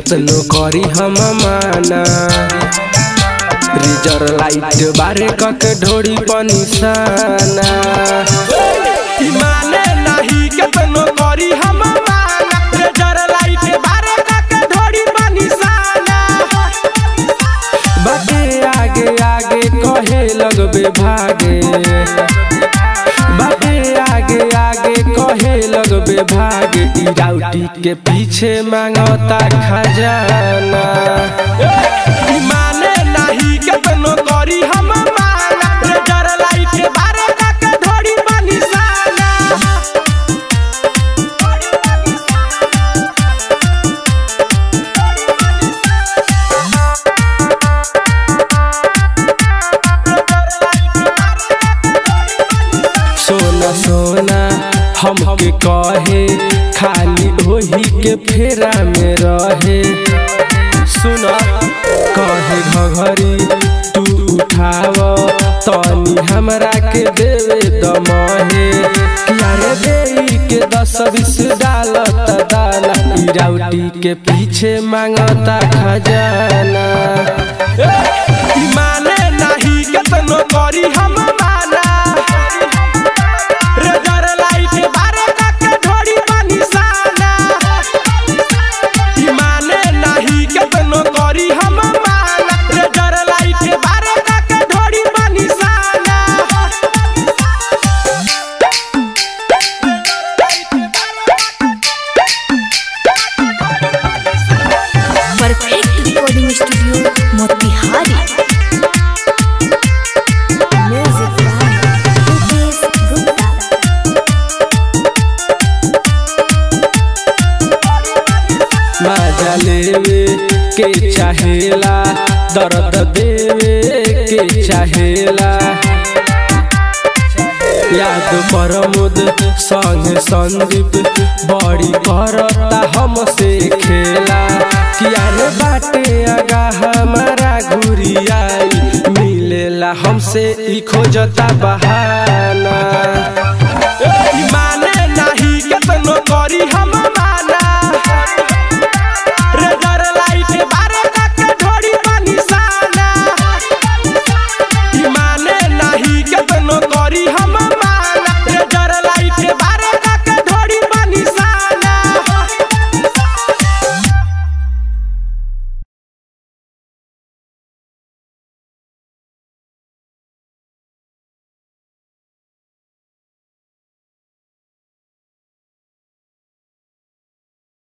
केतनो करी हम माना रिजर लाइट बारे कक ढोड़ी पनिसाना माने नहीं केतनो करी हम माना रेजर लाइट बारे कक ढोड़ी बनिसाना बाटे आगे आगे कहे लगबे भागे बाटे आगे आगे कहे लगबे भागे ई राउटी के पीछे मांगता खजाना माने नहीं केतनो करी हम माना रेजर लाइट बारे कक ढोड़ी बनिसाना सोना सोना हमके कहे खाली ओही के फेरा में रहे सुना कहे घघरी तू उठाव तनी हमरा के देवे दमहे यारे देई के दस बीस डालत दाना ई राउटी के पीछे मांगता खजाना माने नहीं केतनो करी हम माना रेजर लाइट बारे कक ढोड़ी बनिसाना माने नहीं केतनो करी हम माना रेजर लाइट बारे कक ढोड़ी बनिसाना perfect recording studio Motihari music by Rupesh Gupta मजा लेवे के चाहेला दर्द देवे के चाहेला याद प्रमोद संग संदीप बड़ी करता हमसे खेला किया रे बाटे आगा हमारा घुरियाई मिलेला हमसे ई खोजता बहाना माने